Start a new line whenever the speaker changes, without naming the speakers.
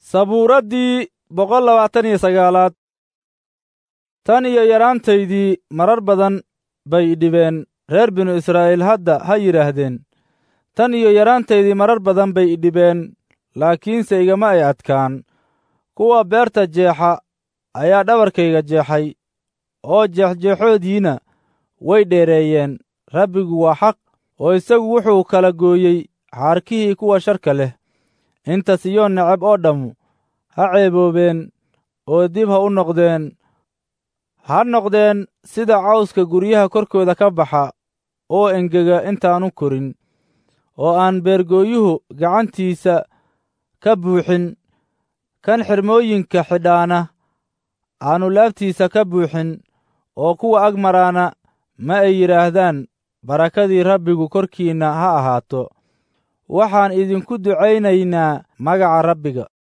sabuuraddii boqol labaatan iyo sagaalaad tan iyo yaraantaydii marar badan bay idhibeen reer binu israa'iil hadda ha yidhaahdeen tan iyo yaraantaydii marar badan bay idhibeen laakiinse igama ay adkaan kuwa beerta jeexa ayaa dhabarkayga jeexay oo jeexjeexoodiina way dheereeyeen rabbigu waa xaq oo isagu wuxuu kala gooyey xaarkihii kuwa sharka leh inta siyoon necab oo dhammu ha ceeboobeen oo dib ha u noqdeen ha noqdeen sida cawska guryaha korkooda ka baxa oo engega intaanu korin oo aan beergooyuhu gacantiisa ka buuxin kan xirmooyinka xidhaana aanu laabtiisa ka buuxin oo kuwa ag maraana ma ay yidhaahdaan barakadii rabbigu korkiinna ha ahaato waxaan idinku ducaynaynaa magaca rabbiga